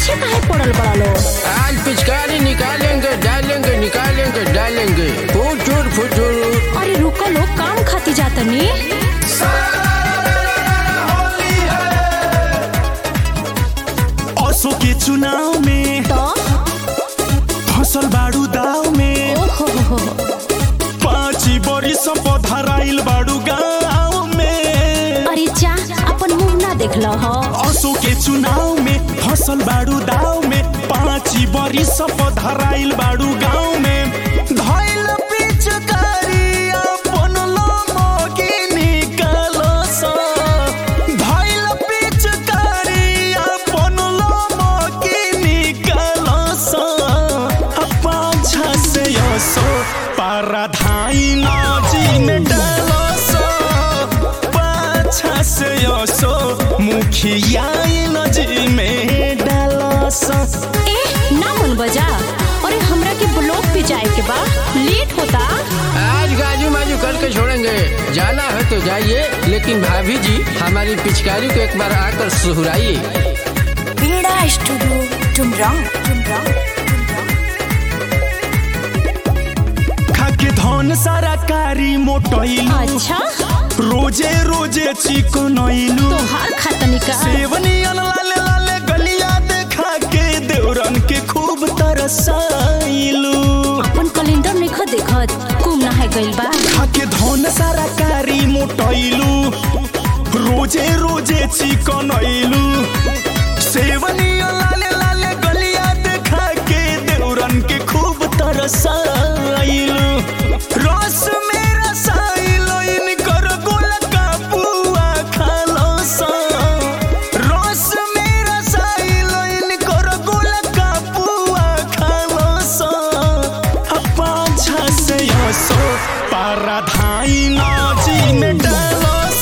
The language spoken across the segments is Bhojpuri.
पीछे काहे पड़ल बड़ा लो आज पिचकारी निकालेंगे डालेंगे निकालेंगे डालेंगे फुटूर फुटूर अरे रुको लो काम खाती जातनी असो के चुनाव में तो फसल बाड़ू दाव में ओहो हो हो पाँची बरिस पधराइल बाड़ू गाँव में अरे जा अपन मुंह ना देख लो हो असो के चुनाव में फसल बाड़ू दाव में पाँची बरिस पधराइल बाड़ू गाँव में धइल पिचकारी अपन लमकी निकालस धइल पिचकारी अपन लमकी निकालस पाछा से असो पाराधाई नजी में डालस पाछा से असो मुखिया नजी में डालस ए ना मन बजा अरे हमरा के ब्लॉक पे जाए के बा लेट होता आज गाजू माजू करके छोड़ेंगे जाना है तो जाइए लेकिन भाभी जी हमारी पिचकारी को एक बार आकर सुहराइए बीड़ा स्टूडियो टुमरांग टुमरांग खाके धन सारा कारी मोटैलू अच्छा रोजे रोजे चिकनैलू तोहार खातनी का सेवनियन लाले लाले गलिया देखा के देवरन के खूब तरसाइलू अपन कैलेंडर नहीं खा देखत कुम ना है गइल बा खाके धन सारा कारी मोटैलू रोजे रोजे चिकनैलू सेवनियन लाले लाले गलिया देखा के देवरन के खूब तरसाइलू रस में रसाइलो इनकर गोलका पुआ खालस रस में रसाइलो इनकर गोलका पुआ खालस पाछा से असो पाराधाई नाजी में डालस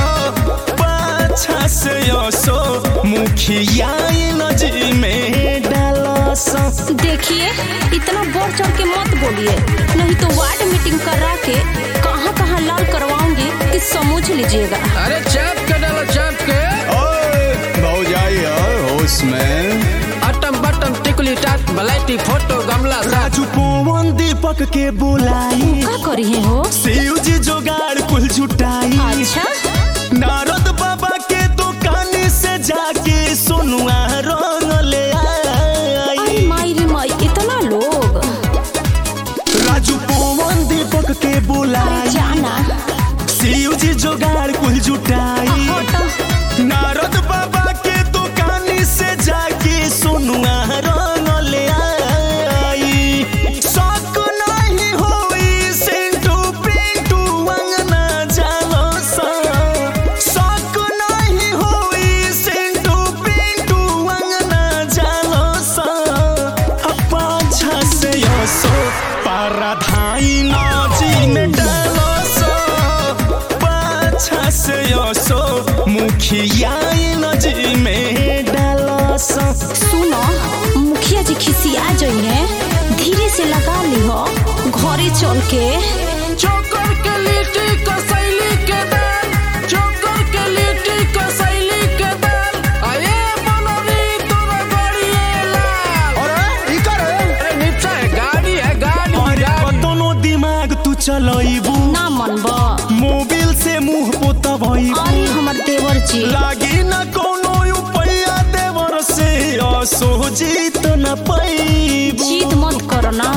पाछा से असो मुखिया नजी में डालस देखिए इतना बढ़ चढ़ के मत बोलिए नहीं तो वार्ड मीटिंग करा के कहाँ कहाँ लाल करवाऊंगी कि समझ लीजिएगा अरे चाप के डालो चाप के भौजाई होश में अटम बटम टिकली टाट बलाइटी फोटो गमला साथ राजू पवन दीपक के बुलाई का करी है हो शिव जी जोगाड़ कुल जुटाई अच्छा नारद बाबा के दुकान से जाके सोनुआ रंग ले आई अरे माई रे माई इतना लोग राजू पवन दीपक के अरे बुलाई जाना शिव जी जोगाड़ कुल जुटाई हटो नारद बाबा के दुकान से जाके सोनुआ रंग ले आई शक नहीं होई सेंटू पिंटू अंगना जालो सा शक नहीं होई सेंटू पिंटू अंगना जालो सा पाछा से असो पाराधाई नाजी में डालो सा पाछा से असो मुखिया नजी में डालस सुनो मुखिया जी खिसिया जाइए धीरे से लगा ली हो घरे चल के चोकर के लिट्टी कसैली के दाल चोकर के लिट्टी कसैली के दाल अये बनरी तोरा गड़िए लाल अरे निपसा है गाड़ी है गाड़ी अरे गाड़ी कतनो दिमाग तू चलैबू ना मनबा मोबिल से मुंह पोतबैबू अरे हमर देवर जी लागी न कोनो उपाया देवर से असो जीत न पैबू जीत मत करो ना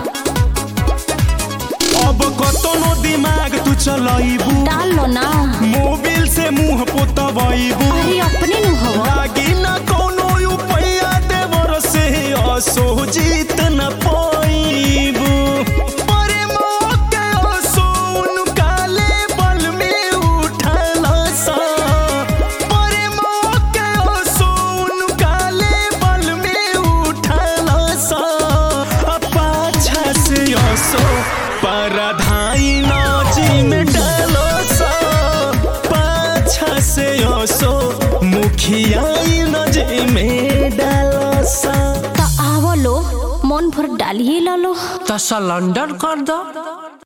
अब कतनो दिमाग तू चलैबू डाल लो ना मोबिल से मुंह पोतबैबू अरे अपने नु हवा लागी न कोनो उपाया देवर से असो जीत न पैबू परे मौके असो उनका लेबल में उठलसा परे मौके असो उनका लेबल में उठलसा पाछा से असो परधाई नाजी में डालसा पाछा से असो मुखिया नजी में डालसा तो आवलो मन भर डालिए ला लो तो सिलेंडर कर दो